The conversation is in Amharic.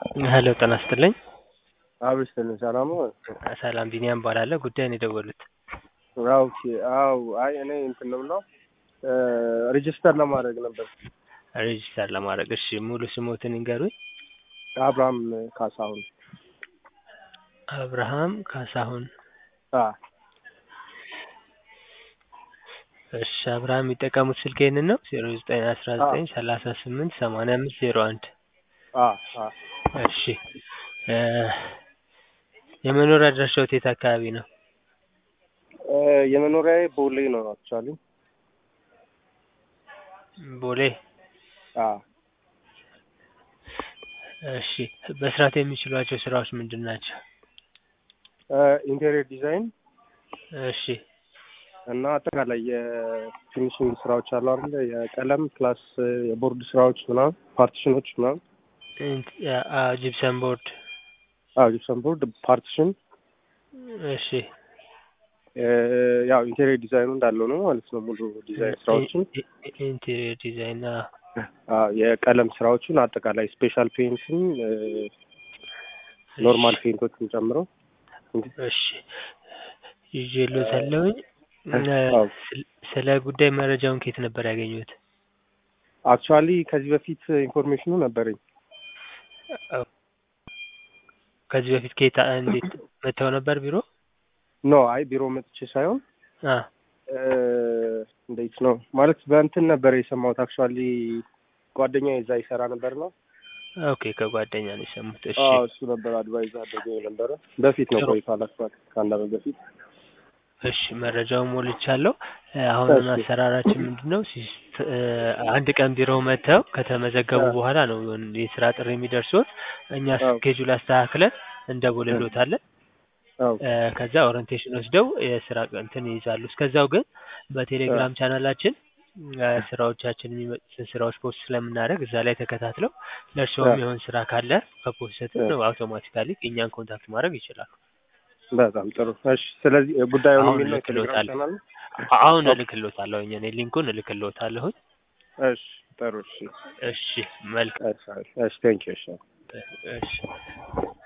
ሄሎ ጤና ይስጥልኝ። አብስትልን ሰላም ነው? ሰላም ቢኒያም እባላለሁ። ጉዳይን የደወሉት አዎ ኦኬ። አዎ አይ እኔ እንትን ነው ብለው ሬጅስተር ለማድረግ ነበር። ሬጅስተር ለማድረግ እሺ፣ ሙሉ ስሞትን ይንገሩኝ። አብርሃም ካሳሁን። አብርሃም ካሳሁን። አ እሺ፣ አብርሃም የሚጠቀሙት ስልክ ይህንን ነው ዜሮ ዘጠኝ አስራ ዘጠኝ ሰላሳ ስምንት ሰማንያ አምስት ዜሮ አንድ አ አ እሺ እ የመኖሪያ አድራሻዎት የት አካባቢ ነው? እ የመኖሪያዬ ቦሌ ነው አክቹዋሊ። ቦሌ። አ እሺ መስራት የሚችሏቸው ስራዎች ምንድን ናቸው? ኢንቴሪየር ዲዛይን እሺ እና አጠቃላይ የፊኒሽንግ ስራዎች አሉ አይደለ? የቀለም ፕላስ የቦርድ ስራዎች ምናምን ፓርቲሽኖች ምናምን ጂፕሰን ቦርድ። አዎ ጂፕሰን ቦርድ ፓርቲሽን እሺ ያው ኢንቴሪየር ዲዛይኑ እንዳለው ነው ማለት ነው። ሙሉ ዲዛይን ስራዎችን ኢንቴሪየር ዲዛይን አዎ የቀለም ስራዎችን አጠቃላይ ስፔሻል ፔንትን ኖርማል ፔንቶችን ጨምሮ እሺ ይዤልዎታለሁኝ። አዎ። ስለ ጉዳይ መረጃውን ከየት ነበር ያገኙት? አክቹዋሊ ከዚህ በፊት ኢንፎርሜሽኑ ነበረኝ። ከዚህ በፊት ከየት እንዴት መጥተው ነበር ቢሮ? ኖ አይ ቢሮ መጥቼ ሳይሆን አ እንዴት ነው ማለት በእንትን ነበር የሰማሁት። አክቹዋሊ ጓደኛ እዛ ይሰራ ነበር ነው። ኦኬ ከጓደኛ ነው የሰሙት። እሺ አዎ እሱ ነበር አድቫይዝ አድርገው የነበረ በፊት ነው ጥሩ። ቆይቷል። አክቹዋሊ ከአንድ አመት በፊት እሺ መረጃውን ሞልቻለሁ። አሁን እሺ። አሰራራችን ምንድን ነው? ሲስ- እ አንድ ቀን ቢሮ መጥተው ከተመዘገቡ አ። በኋላ ነው የስራ ጥሪ የሚደርሱት። እኛ አዎ። ስኬጁል አስተካክለን እንደውልሎታለን። አዎ እ ከዛ ኦሪንቴሽን ወስደው የስራ እንትን ይይዛሉ። እስከዛው ግን በቴሌግራም ቻናላችን እ ስራዎቻችን የሚመጡትን ስራዎች ፖስት ስለምናደርግ እዛ ላይ ተከታትለው ለእርስዎ አ። የሚሆን ስራ ካለ ከፖስትን አ። ነው አውቶማቲካሊ እኛን ኮንታክት ማድረግ ይችላሉ። በጣም ጥሩ። እሺ ስለዚህ ጉዳዩን አሁን የሚል ነው የቴሌግራም እልክልዎታለሁ። ቻናል ነው? አሁን እልክልዎታለሁ እኔ ሊንኩን እልክልዎታለሁኝ። እሺ ጥሩ። እሺ እሺ መልካም እሺ እሺ ቴንኪው እሺ እሺ